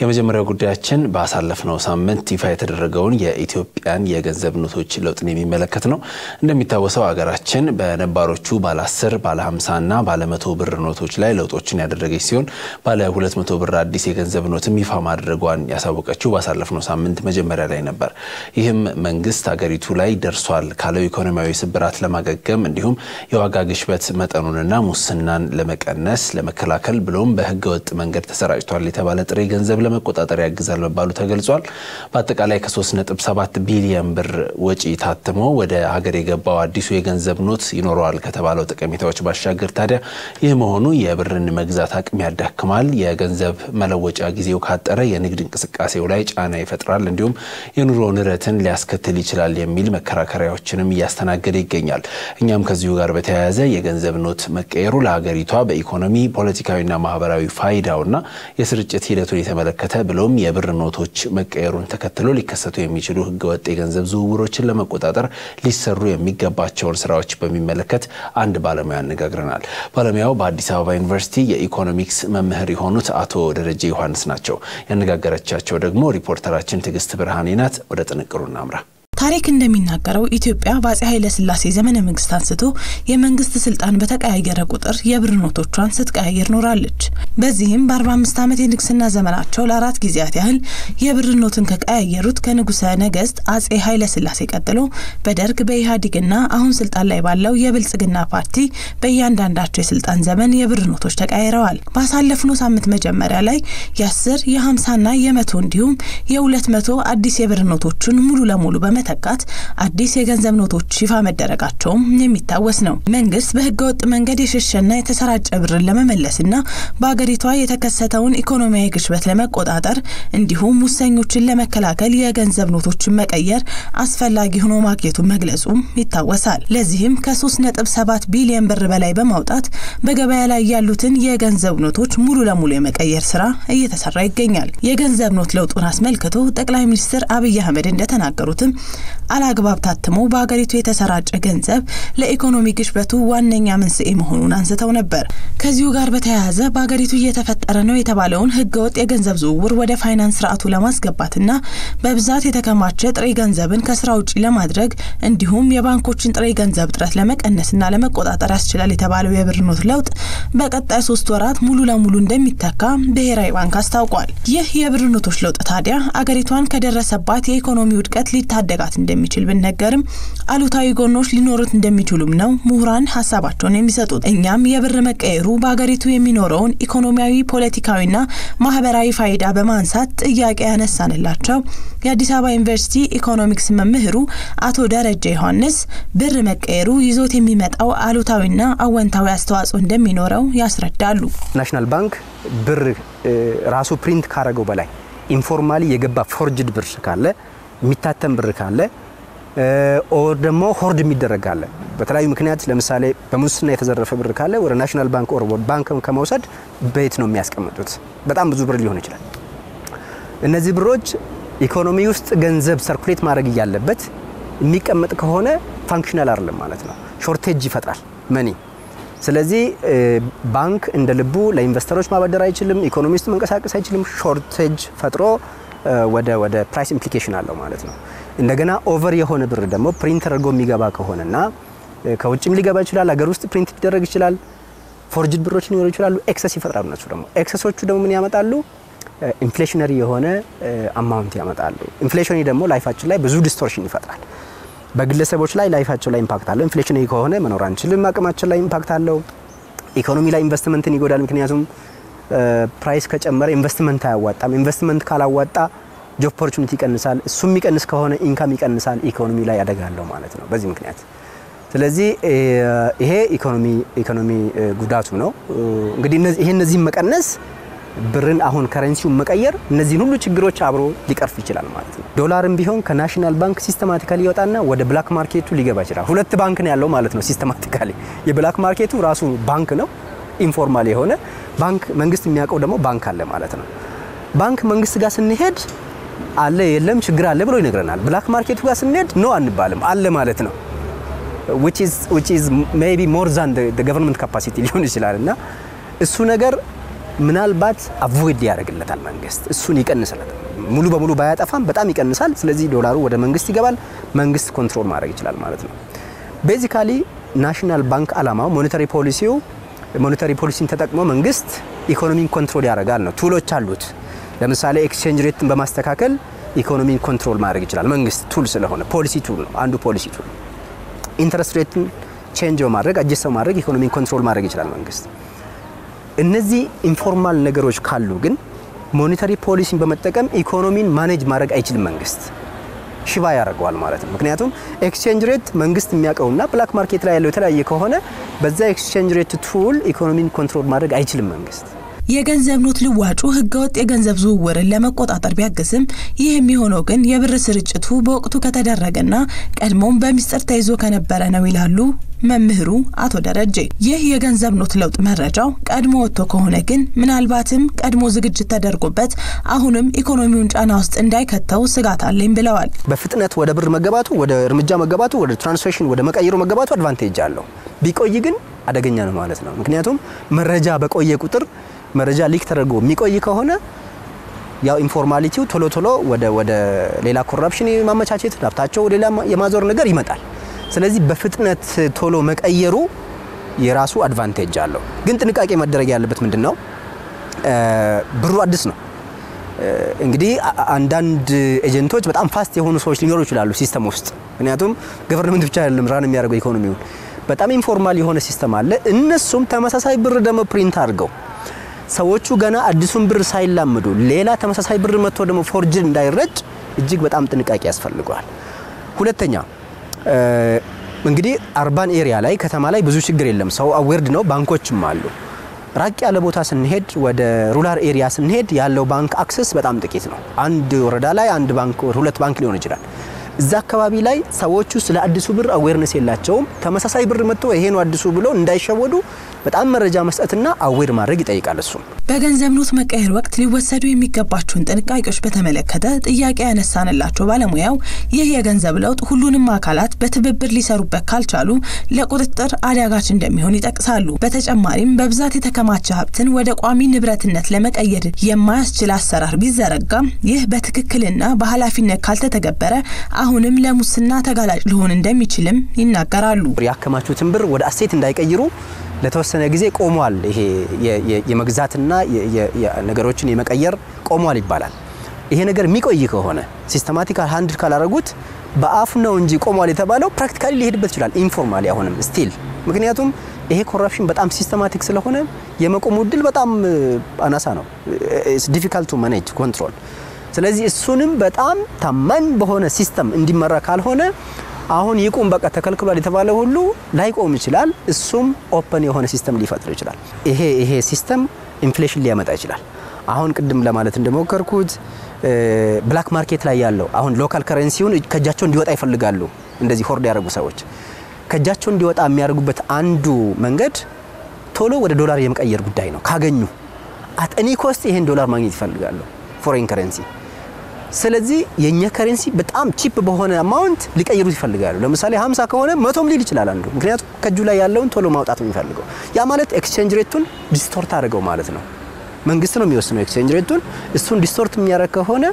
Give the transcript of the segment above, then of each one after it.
የመጀመሪያው ጉዳያችን ባሳለፍነው ሳምንት ይፋ የተደረገውን የኢትዮጵያን የገንዘብ ኖቶች ለውጥን የሚመለከት ነው። እንደሚታወሰው ሀገራችን በነባሮቹ ባለ 10 ባለ 50 እና ባለ መቶ ብር ኖቶች ላይ ለውጦችን ያደረገች ሲሆን ባለ 200 ብር አዲስ የገንዘብ ኖትም ይፋ ማድረጓን ያሳወቀችው ባሳለፍነው ሳምንት መጀመሪያ ላይ ነበር። ይህም መንግስት ሀገሪቱ ላይ ደርሷል ካለው ኢኮኖሚያዊ ስብራት ለማገገም እንዲሁም የዋጋ ግሽበት መጠኑንና ሙስናን ለመቀነስ ለመከላከል ብሎም በህገወጥ መንገድ ተሰራጭቷል የተባለ ጥሬ ገንዘብ ለመቆጣጠር ያግዛል መባሉ ተገልጿል። በአጠቃላይ ከ3.7 ቢሊዮን ብር ወጪ ታትሞ ወደ ሀገር የገባው አዲሱ የገንዘብ ኖት ይኖረዋል ከተባለው ጠቀሜታዎች ባሻገር ታዲያ ይህ መሆኑ የብርን መግዛት አቅም ያዳክማል፣ የገንዘብ መለወጫ ጊዜው ካጠረ የንግድ እንቅስቃሴው ላይ ጫና ይፈጥራል፣ እንዲሁም የኑሮ ንረትን ሊያስከትል ይችላል የሚል መከራከሪያዎችንም እያስተናገደ ይገኛል። እኛም ከዚሁ ጋር በተያያዘ የገንዘብ ኖት መቀየሩ ለሀገሪቷ በኢኮኖሚ ፖለቲካዊና ማህበራዊ ፋይዳውና የስርጭት ሂደቱን የተመለከተ ብሎም የብር ኖቶች መቀየሩን ተከትሎ ሊከሰቱ የሚችሉ ህገወጥ የገንዘብ ዝውውሮችን ለመቆጣጠር ሊሰሩ የሚገባቸውን ስራዎች በሚመለከት አንድ ባለሙያ አነጋግረናል። ባለሙያው በአዲስ አበባ ዩኒቨርሲቲ የኢኮኖሚክስ መምህር የሆኑት አቶ ደረጀ ዮሐንስ ናቸው። ያነጋገረቻቸው ደግሞ ሪፖርተራችን ትዕግስት ብርሃኔ ናት። ወደ ጥንቅሩ እናምራ። ታሪክ እንደሚናገረው ኢትዮጵያ በአጼ ኃይለ ሥላሴ ዘመነ መንግስት አንስቶ የመንግስት ስልጣን በተቀያየረ ቁጥር የብር ኖቶቿን ስትቀያየር ኖራለች። በዚህም በ45 ዓመት የንግስና ዘመናቸው ለአራት ጊዜያት ያህል የብር ኖትን ከቀያየሩት ከንጉሰ ነገስት አጼ ኃይለ ሥላሴ ቀጥሎ በደርግ በኢህአዴግና አሁን ስልጣን ላይ ባለው የብልጽግና ፓርቲ በእያንዳንዳቸው የስልጣን ዘመን የብር ኖቶች ተቀያይረዋል። ባሳለፍነው ሳምንት መጀመሪያ ላይ የ10 የ50ና የመቶ እንዲሁም የ200 አዲስ የብር ኖቶችን ሙሉ ለሙሉ በመ ተካት አዲስ የገንዘብ ኖቶች ይፋ መደረጋቸውም የሚታወስ ነው። መንግስት በህገወጥ መንገድ የሸሸና የተሰራጨ ብርን ለመመለስና በሀገሪቷ የተከሰተውን ኢኮኖሚያዊ ግሽበት ለመቆጣጠር እንዲሁም ሙሰኞችን ለመከላከል የገንዘብ ኖቶችን መቀየር አስፈላጊ ሆኖ ማግኘቱን መግለጹም ይታወሳል። ለዚህም ከ3.7 ቢሊዮን ብር በላይ በማውጣት በገበያ ላይ ያሉትን የገንዘብ ኖቶች ሙሉ ለሙሉ የመቀየር ስራ እየተሰራ ይገኛል። የገንዘብ ኖት ለውጡን አስመልክቶ ጠቅላይ ሚኒስትር አብይ አህመድ እንደተናገሩትም አላግባብ ታትሞ በሀገሪቱ የተሰራጨ ገንዘብ ለኢኮኖሚ ግሽበቱ ዋነኛ መንስኤ መሆኑን አንስተው ነበር። ከዚሁ ጋር በተያያዘ በሀገሪቱ እየተፈጠረ ነው የተባለውን ህገወጥ የገንዘብ ዝውውር ወደ ፋይናንስ ስርዓቱ ለማስገባትና በብዛት የተከማቸ ጥሬ ገንዘብን ከስራ ውጪ ለማድረግ እንዲሁም የባንኮችን ጥሬ ገንዘብ እጥረት ለመቀነስና ለመቆጣጠር ያስችላል የተባለው የብር ኖት ለውጥ በቀጣይ ሶስት ወራት ሙሉ ለሙሉ እንደሚተካ ብሔራዊ ባንክ አስታውቋል። ይህ የብር ኖቶች ለውጥ ታዲያ አገሪቷን ከደረሰባት የኢኮኖሚ ውድቀት ሊታደጋት እንደሚችል ብነገርም አሉታዊ ጎኖች ሊኖሩት እንደሚችሉም ነው ምሁራን ሀሳባቸውን የሚሰጡት። እኛም የብር መቀየሩ በሀገሪቱ የሚኖረውን ኢኮኖሚያዊ፣ ፖለቲካዊና ማህበራዊ ፋይዳ በማንሳት ጥያቄ ያነሳንላቸው የአዲስ አበባ ዩኒቨርሲቲ ኢኮኖሚክስ መምህሩ አቶ ደረጀ ዮሐንስ ብር መቀየሩ ይዞት የሚመጣው አሉታዊና አወንታዊ አስተዋጽኦ እንደሚኖረው ያስረዳሉ። ናሽናል ባንክ ብር ራሱ ፕሪንት ካረገው በላይ ኢንፎርማሊ የገባ ፎርጅድ ብር ካለ የሚታተም ብር ካለ ኦር ደግሞ ሆርድ የሚደረግ ካለ በተለያዩ ምክንያት ለምሳሌ በሙስና የተዘረፈ ብር ካለ ወደ ናሽናል ባንክ ኦር ባንክ ከመውሰድ በየት ነው የሚያስቀምጡት? በጣም ብዙ ብር ሊሆን ይችላል። እነዚህ ብሮች ኢኮኖሚ ውስጥ ገንዘብ ሰርኩሌት ማድረግ እያለበት የሚቀመጥ ከሆነ ፋንክሽናል አይደለም ማለት ነው። ሾርቴጅ ይፈጥራል መኒ። ስለዚህ ባንክ እንደ ልቡ ለኢንቨስተሮች ማበደር አይችልም። ኢኮኖሚ ውስጥ መንቀሳቀስ አይችልም። ሾርቴጅ ፈጥሮ ወደ ወደ ፕራይስ ኢምፕሊኬሽን አለው ማለት ነው። እንደገና ኦቨር የሆነ ብር ደግሞ ፕሪንት ተደርጎ የሚገባ ከሆነና ከውጭም ሊገባ ይችላል፣ ሀገር ውስጥ ፕሪንት ሊደረግ ይችላል። ፎርጅድ ብሮች ሊኖሩ ይችላሉ። ኤክሰስ ይፈጥራሉ። እነሱ ደግሞ ኤክሰሶቹ ደግሞ ምን ያመጣሉ? ኢንፍሌሽነሪ የሆነ አማውንት ያመጣሉ። ኢንፍሌሽን ደግሞ ላይፋችን ላይ ብዙ ዲስቶርሽን ይፈጥራል። በግለሰቦች ላይ ላይፋቸው ላይ ኢምፓክት አለው። ኢንፍሌሽነሪ ከሆነ መኖር አንችልም። አቅማችን ላይ ኢምፓክት አለው። ኢኮኖሚ ላይ ኢንቨስትመንትን ይጎዳል። ምክንያቱም ፕራይስ ከጨመረ ኢንቨስትመንት አያዋጣም። ኢንቨስትመንት ካላዋጣ ጆብ ኦፖርቹኒቲ ይቀንሳል። እሱ የሚቀንስ ከሆነ ኢንካም ይቀንሳል። ኢኮኖሚ ላይ አደጋ አለው ማለት ነው በዚህ ምክንያት። ስለዚህ ይሄ ኢኮኖሚ ኢኮኖሚ ጉዳቱ ነው። እንግዲህ ይሄ እነዚህን መቀነስ ብርን አሁን ከረንሲውን መቀየር እነዚህን ሁሉ ችግሮች አብሮ ሊቀርፍ ይችላል ማለት ነው። ዶላርም ቢሆን ከናሽናል ባንክ ሲስተማቲካሊ ይወጣና ወደ ብላክ ማርኬቱ ሊገባ ይችላል። ሁለት ባንክ ነው ያለው ማለት ነው ሲስተማቲካሊ። የብላክ ማርኬቱ ራሱ ባንክ ነው ኢንፎርማል የሆነ ባንክ፣ መንግስት የሚያውቀው ደግሞ ባንክ አለ ማለት ነው። ባንክ መንግስት ጋር ስንሄድ አለ የለም ችግር አለ ብሎ ይነግረናል። ብላክ ማርኬቱ ጋር ስንሄድ ኖ አንባልም አለ ማለት ነው። which is which is maybe more than the, the government capacity ሊሆን ይችላል እና እሱ ነገር ምናልባት አቮይድ ያደርግለታል መንግስት፣ እሱን ይቀንስለታል። ሙሉ በሙሉ ባያጠፋም በጣም ይቀንሳል። ስለዚህ ዶላሩ ወደ መንግስት ይገባል፣ መንግስት ኮንትሮል ማድረግ ይችላል ማለት ነው። ቤዚካሊ ናሽናል ባንክ አላማው ሞኔታሪ ፖሊሲው ሞኔታሪ ፖሊሲን ተጠቅሞ መንግስት ኢኮኖሚን ኮንትሮል ያደርጋል ነው። ቱሎች አሉት። ለምሳሌ ኤክስቼንጅ ሬትን በማስተካከል ኢኮኖሚን ኮንትሮል ማድረግ ይችላል መንግስት። ቱል ስለሆነ ፖሊሲ ቱል ነው፣ አንዱ ፖሊሲ ቱል። ኢንትረስት ሬትን ቼንጅ በማድረግ አጀስት በማድረግ ኢኮኖሚን ኮንትሮል ማድረግ ይችላል መንግስት። እነዚህ ኢንፎርማል ነገሮች ካሉ ግን ሞኔታሪ ፖሊሲን በመጠቀም ኢኮኖሚን ማኔጅ ማድረግ አይችልም መንግስት ሽባ ያደርገዋል ማለት ነው። ምክንያቱም ኤክስቼንጅ ሬት መንግስት የሚያውቀውና ብላክ ማርኬት ላይ ያለው የተለያየ ከሆነ በዛ ኤክስቼንጅ ሬት ቱል ኢኮኖሚን ኮንትሮል ማድረግ አይችልም መንግስት። የገንዘብ ኖት ልዋጩ ህገወጥ የገንዘብ ዝውውርን ለመቆጣጠር ቢያግዝም ይህ የሚሆነው ግን የብር ስርጭቱ በወቅቱ ከተደረገና ቀድሞም በሚስጥር ተይዞ ከነበረ ነው ይላሉ መምህሩ አቶ ደረጀ። ይህ የገንዘብ ኖት ለውጥ መረጃው ቀድሞ ወጥቶ ከሆነ ግን ምናልባትም ቀድሞ ዝግጅት ተደርጎበት አሁንም ኢኮኖሚውን ጫና ውስጥ እንዳይከተው ስጋት አለኝ ብለዋል። በፍጥነት ወደ ብር መገባቱ፣ ወደ እርምጃ መገባቱ፣ ወደ ትራንስሌሽን ወደ መቀየሩ መገባቱ አድቫንቴጅ አለው። ቢቆይ ግን አደገኛ ነው ማለት ነው። ምክንያቱም መረጃ በቆየ ቁጥር መረጃ ሊክ ተደርጎ የሚቆይ ከሆነ ያው ኢንፎርማሊቲው ቶሎ ቶሎ ወደ ወደ ሌላ ኮራፕሽን የማመቻቸት ሀብታቸው ሌላ የማዞር ነገር ይመጣል። ስለዚህ በፍጥነት ቶሎ መቀየሩ የራሱ አድቫንቴጅ አለው። ግን ጥንቃቄ መደረግ ያለበት ምንድን ነው? ብሩ አዲስ ነው። እንግዲህ አንዳንድ ኤጀንቶች በጣም ፋስት የሆኑ ሰዎች ሊኖሩ ይችላሉ ሲስተም ውስጥ። ምክንያቱም ገቨርንመንት ብቻ አይደለም ራን የሚያደርገው ኢኮኖሚውን። በጣም ኢንፎርማል የሆነ ሲስተም አለ። እነሱም ተመሳሳይ ብር ደግሞ ፕሪንት አድርገው ሰዎቹ ገና አዲሱን ብር ሳይላምዱ ሌላ ተመሳሳይ ብር መጥቶ ደግሞ ፎርጅድ እንዳይረጭ እጅግ በጣም ጥንቃቄ ያስፈልገዋል። ሁለተኛ እንግዲህ አርባን ኤሪያ ላይ ከተማ ላይ ብዙ ችግር የለም፣ ሰው አዌርድ ነው፣ ባንኮችም አሉ። ራቅ ያለ ቦታ ስንሄድ ወደ ሩላር ኤሪያ ስንሄድ ያለው ባንክ አክሰስ በጣም ጥቂት ነው። አንድ ወረዳ ላይ አንድ ባንክ ሁለት ባንክ ሊሆን ይችላል። እዛ አካባቢ ላይ ሰዎቹ ስለ አዲሱ ብር አዌርነስ የላቸውም። ተመሳሳይ ብር መጥቶ ይሄ ነው አዲሱ ብሎ እንዳይሸወዱ በጣም መረጃ መስጠትና አዌር ማድረግ ይጠይቃል። እሱም በገንዘብ ኖት መቀየር ወቅት ሊወሰዱ የሚገባቸውን ጥንቃቄዎች በተመለከተ ጥያቄ ያነሳንላቸው ባለሙያው ይህ የገንዘብ ለውጥ ሁሉንም አካላት በትብብር ሊሰሩበት ካልቻሉ ለቁጥጥር አዳጋች እንደሚሆን ይጠቅሳሉ። በተጨማሪም በብዛት የተከማቸ ሀብትን ወደ ቋሚ ንብረትነት ለመቀየር የማያስችል አሰራር ቢዘረጋም ይህ በትክክልና በኃላፊነት ካልተተገበረ አሁንም ለሙስና ተጋላጭ ሊሆን እንደሚችልም ይናገራሉ። ያከማቹትን ብር ወደ አሴት እንዳይቀይሩ ለተወሰነ ጊዜ ቆሟል። ይሄ የመግዛትና ነገሮችን የመቀየር ቆሟል ይባላል። ይሄ ነገር የሚቆይ ከሆነ ሲስተማቲክ ሃንድል ካላረጉት በአፍ ነው እንጂ ቆሟል የተባለው ፕራክቲካሊ ሊሄድበት ይችላል። ኢንፎርማሊ አሁንም ስቲል ምክንያቱም ይሄ ኮረፕሽን በጣም ሲስተማቲክ ስለሆነ የመቆሙ እድል በጣም አናሳ ነው። ዲፊካልት ቱ ማኔጅ ኮንትሮል። ስለዚህ እሱንም በጣም ታማኝ በሆነ ሲስተም እንዲመራ ካልሆነ አሁን ይቁም በቃ ተከልክሏል የተባለ ሁሉ ላይቆም ይችላል። እሱም ኦፐን የሆነ ሲስተም ሊፈጥር ይችላል። ይሄ ይሄ ሲስተም ኢንፍሌሽን ሊያመጣ ይችላል። አሁን ቅድም ለማለት እንደሞከርኩት ብላክ ማርኬት ላይ ያለው አሁን ሎካል ከረንሲውን ከእጃቸው እንዲወጣ ይፈልጋሉ። እንደዚህ ሆርድ ያደረጉ ሰዎች ከእጃቸው እንዲወጣ የሚያደርጉበት አንዱ መንገድ ቶሎ ወደ ዶላር የመቀየር ጉዳይ ነው። ካገኙ አጠኒ ኮስት ይሄን ዶላር ማግኘት ይፈልጋሉ፣ ፎሬን ከረንሲ ስለዚህ የኛ ከረንሲ በጣም ቺፕ በሆነ አማውንት ሊቀይሩት ይፈልጋሉ። ለምሳሌ 50 ከሆነ መቶም ሊል ይችላል አንዱ። ምክንያቱም ከእጁ ላይ ያለውን ቶሎ ማውጣት ነው የሚፈልገው። ያ ማለት ኤክስቼንጅ ሬቱን ዲስቶርት አድርገው ማለት ነው። መንግስት ነው የሚወስነው ኤክስቼንጅ ሬቱን። እሱን ዲስቶርት የሚያደርግ ከሆነ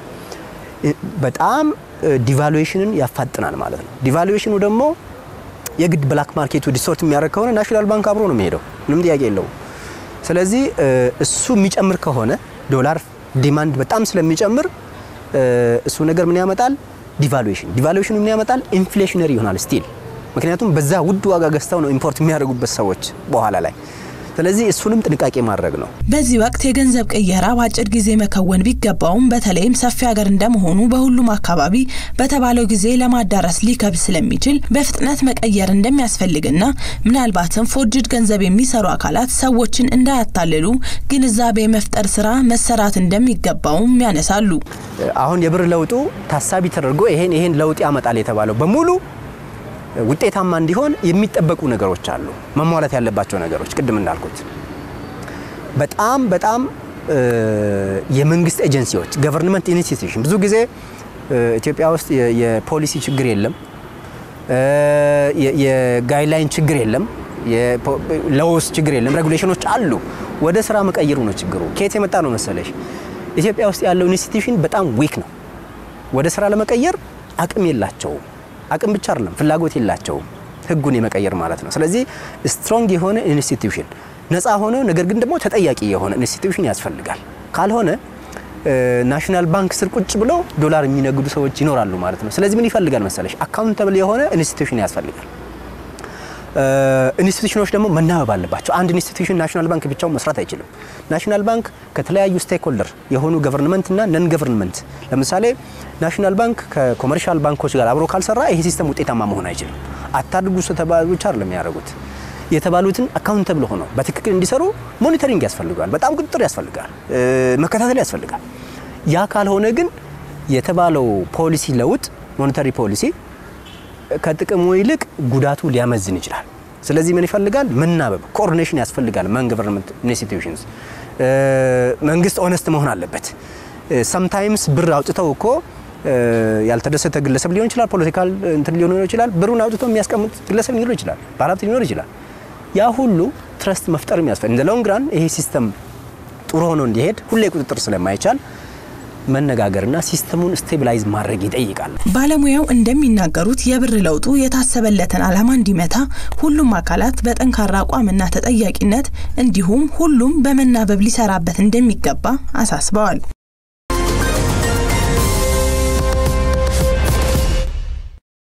በጣም ዲቫሉዌሽንን ያፋጥናል ማለት ነው። ዲቫሉዌሽኑ ደግሞ የግድ ብላክ ማርኬቱ ዲስቶርት የሚያደርግ ከሆነ ናሽናል ባንክ አብሮ ነው የሚሄደው፣ ምንም ጥያቄ የለውም። ስለዚህ እሱ የሚጨምር ከሆነ ዶላር ዲማንድ በጣም ስለሚጨምር እሱ ነገር ምን ያመጣል? ዲቫሉዌሽን። ዲቫሉዌሽኑ ምን ያመጣል? ኢንፍሌሽነሪ ይሆናል ስቲል። ምክንያቱም በዛ ውድ ዋጋ ገዝተው ነው ኢምፖርት የሚያደርጉበት ሰዎች በኋላ ላይ። ስለዚህ እሱንም ጥንቃቄ ማድረግ ነው። በዚህ ወቅት የገንዘብ ቅየራ በአጭር ጊዜ መከወን ቢገባውም በተለይም ሰፊ ሀገር እንደመሆኑ በሁሉም አካባቢ በተባለው ጊዜ ለማዳረስ ሊከብድ ስለሚችል በፍጥነት መቀየር እንደሚያስፈልግና ምናልባትም ፎርጅድ ገንዘብ የሚሰሩ አካላት ሰዎችን እንዳያታልሉ ግንዛቤ የመፍጠር ስራ መሰራት እንደሚገባውም ያነሳሉ። አሁን የብር ለውጡ ታሳቢ ተደርጎ ይሄን ይሄን ለውጥ ያመጣል የተባለው በሙሉ ውጤታማ እንዲሆን የሚጠበቁ ነገሮች አሉ፣ መሟላት ያለባቸው ነገሮች። ቅድም እንዳልኩት በጣም በጣም የመንግስት ኤጀንሲዎች ገቨርንመንት ኢንስቲትዩሽን ብዙ ጊዜ ኢትዮጵያ ውስጥ የፖሊሲ ችግር የለም፣ የጋይድላይን ችግር የለም፣ ለውስ ችግር የለም፣ ሬጉሌሽኖች አሉ። ወደ ስራ መቀየሩ ነው ችግሩ። ከየት የመጣ ነው መሰለሽ? ኢትዮጵያ ውስጥ ያለው ኢንስቲትዩሽን በጣም ዊክ ነው። ወደ ስራ ለመቀየር አቅም የላቸውም። አቅም ብቻ አይደለም ፍላጎት የላቸውም፣ ህጉን የመቀየር ማለት ነው። ስለዚህ ስትሮንግ የሆነ ኢንስቲትዩሽን ነፃ ሆነ ነገር ግን ደግሞ ተጠያቂ የሆነ ኢንስቲትዩሽን ያስፈልጋል። ካልሆነ ናሽናል ባንክ ስር ቁጭ ብሎ ዶላር የሚነግዱ ሰዎች ይኖራሉ ማለት ነው። ስለዚህ ምን ይፈልጋል መሰለሽ? አካውንተብል የሆነ ኢንስቲትዩሽን ያስፈልጋል። ኢንስቲትዩሽኖች ደግሞ መናበብ አለባቸው። አንድ ኢንስቲትዩሽን ናሽናል ባንክ ብቻውን መስራት አይችልም። ናሽናል ባንክ ከተለያዩ ስቴክሆልደር የሆኑ ገቨርንመንት እና ነን ገቨርንመንት፣ ለምሳሌ ናሽናል ባንክ ከኮመርሻል ባንኮች ጋር አብሮ ካልሰራ ይሄ ሲስተም ውጤታማ መሆን አይችልም። አታድርጉ ተባሉ ብቻ አይደለም የሚያደርጉት የተባሉትን አካውንተብል ሆነው በትክክል እንዲሰሩ ሞኒተሪንግ ያስፈልጋል። በጣም ቁጥጥር ያስፈልጋል፣ መከታተል ያስፈልጋል። ያ ካልሆነ ግን የተባለው ፖሊሲ ለውጥ ሞኔታሪ ፖሊሲ ከጥቅሙ ይልቅ ጉዳቱ ሊያመዝን ይችላል። ስለዚህ ምን ይፈልጋል? መናበብ፣ ኮኦርዲኔሽን ያስፈልጋል። መን ገቨርንመንት ኢንስቲትዩሽንስ መንግስት ኦነስት መሆን አለበት። ሰምታይምስ ብር አውጥተው እኮ ያልተደሰተ ግለሰብ ሊሆን ይችላል፣ ፖለቲካል እንትን ሊሆን ይችላል። ብሩን አውጥቶ የሚያስቀምጥ ግለሰብ ሊኖር ይችላል፣ ባለሀብት ሊኖር ይችላል። ያ ሁሉ ትረስት መፍጠር የሚያስፈልግ እንደ ሎንግ ራን ይሄ ሲስተም ጥሩ ሆኖ እንዲሄድ ሁሌ ቁጥጥር ስለማይቻል መነጋገርና ሲስተሙን ስቴቢላይዝ ማድረግ ይጠይቃል። ባለሙያው እንደሚናገሩት የብር ለውጡ የታሰበለትን ዓላማ እንዲመታ ሁሉም አካላት በጠንካራ አቋምና ተጠያቂነት እንዲሁም ሁሉም በመናበብ ሊሰራበት እንደሚገባ አሳስበዋል።